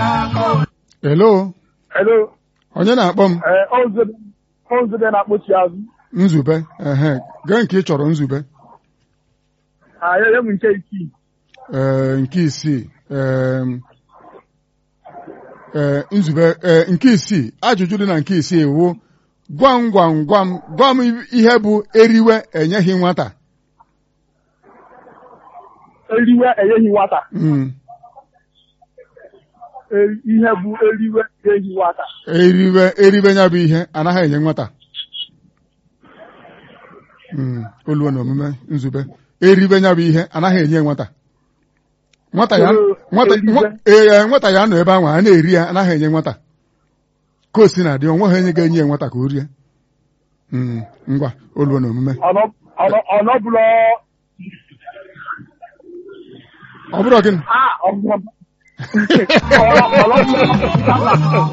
Hello, Hello. onye na-akpọ m? Ee, Ozebe Ozebe na-akpọchi azụ. Nzube, ehe, gee nke ị chọrọ nzube. Ah, ya ya bụ nke isii. Ee, nke isii, em, ee, nzube, ee, nke isii, ajụjụ dị na nke isii wụ, gwam gwam gwam, gwa m ihe bụ eriwe enyeghị nwata. Eriwe enyeghị nwata. Mm, E- Ihe bụ eriwe enyeghị nwata. eriwe, eriwe ya bụ ihe anaghị enye nwata. Mm, oluo na omume nzube. Eriwe ya bụ ihe anaghị enye nwata. Nwata ya, Olu- nwata, eriwe. nwa- ee, nwata ya nọ ebe ahụ a na-eri ya anaghị enye nwata. Ka o si na dị, onweghị onye ga-enye ya nwata ka o rie. Mm, ngwa, oluo na omume. Ọnọ- ọnọ- Ọnọbụlọ Ọ bụrụ gịnị? ah ọgbọ. Ọnọ- ọnọbụlọ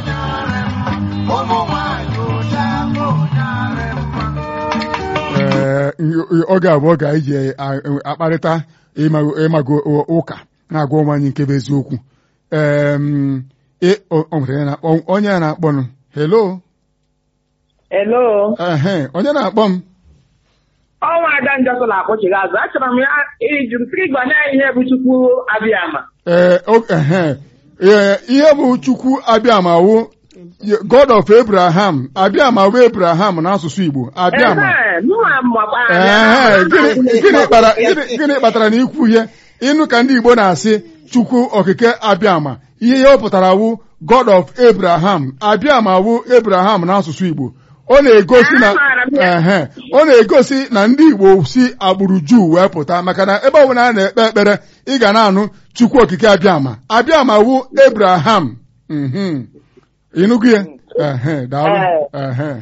Ee, oge abụọ ga anyị ji akparịta ịma- ịmago ụka na-agwa ụmụ anyị nke bụ eziokwu. Em, ị- o- o nwere onye na-akpọ- onye a na-akpọnụ. Hello? Hello. Ehe, onye na-akpọ m? Ọnwa Ada Njọkụ na-akpọchighị azụ. Achọrọ m ya iju mpiri gwa na ihe bụ Chukwu Abịama. Ee, o- ehe. Ee, ihe bụ Chukwu abịamawo God of Abraham abịamawo Abraham n'asụsụ Igbo abịama Ehe, mụnwa makwa Ehe, gịnị gịnị kpara- gịnị- gịnị kpatara na ikwu ihe ịnụ ka ndị Igbo na-asị Chukwu okike abịama ihe ya ọ pụtara wụ God of Abraham abịama wụ Abraham n'asụsụ Igbo ọ na-egosi na Amaara m ya. ehe ọ na-egosi na ndị Igbo si agbụrụ Juu wee pụta maka na ebe ọbụla a na-ekpe ekpere ị ga na-anụ Chukwu okike abịama abịama wụ Abraham mhm ịnụgo ya ehe daalụ ehe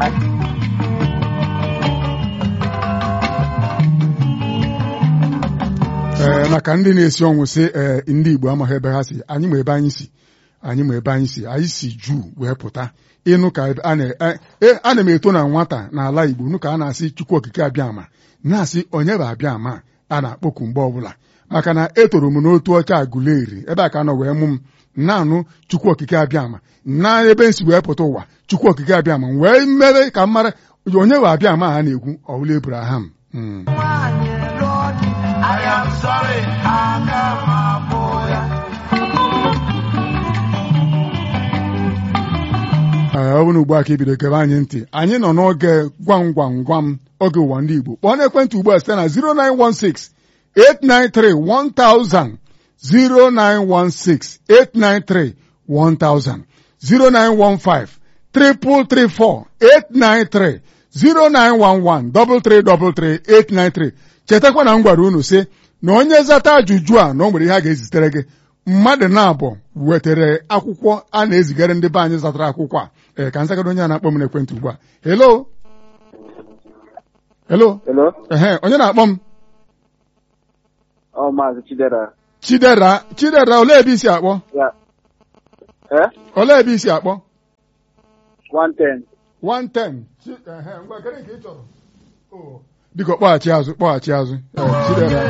ee maka ndị na-esi ọnwụ sị ee ndị Igbo amaghị ebe ha si anyị ma ebe anyị si anyị ma ebe anyị si anyị si juu wee pụta ịnụ ka a na- e- e- ana m eto na nwata n'ala Igbo nụ ka a na-asị Chukwu okike abịama na-asị onye bụ abịama a na-akpọku mgbe ọbụla maka na etoro m n'otu ọcha agụleri ebe a ka nọ wee mụ m na-anụ Chukwu okike abịama na ebe nsi wee pụta ụwa Chukwu okike abịama wee mere ka m mara onye bụ abịama a na-ekwu ọwụla Abraham Mm. Ee, ọ bụrụ ugbu a ka ibido kebe anyị ntị anyị nọ n'oge gwam gwam gwam oge ụwa ndị Igbo kpọọ n'ekwentị ugbu a site na 0916 893 1000 0916 893 1000 0915 334 893 0911 333 893 chetakwa na m gwara unu sị na onye zata ajụjụ a na o nwere ihe a ga-ezitere gị mmadụ na-abụ wetara akwụkwọ a na-ezigara ndị be anyị zatara akwụkwọ a ee ka nzagara onye a na-akpọ m n'ekwentị ugbu a helo helo Hello? ehe onye na-akpọ m Ọ Maazị Chidera. chidera chidera olee ebe isi akpọ Ya. Eh? olee ebe isi akpọ 110. 110 Chi- ehe, ngwa kedu nke ị chọrọ Oh, biko kpọghachi azụ kpọghachi azụ Ee, chidera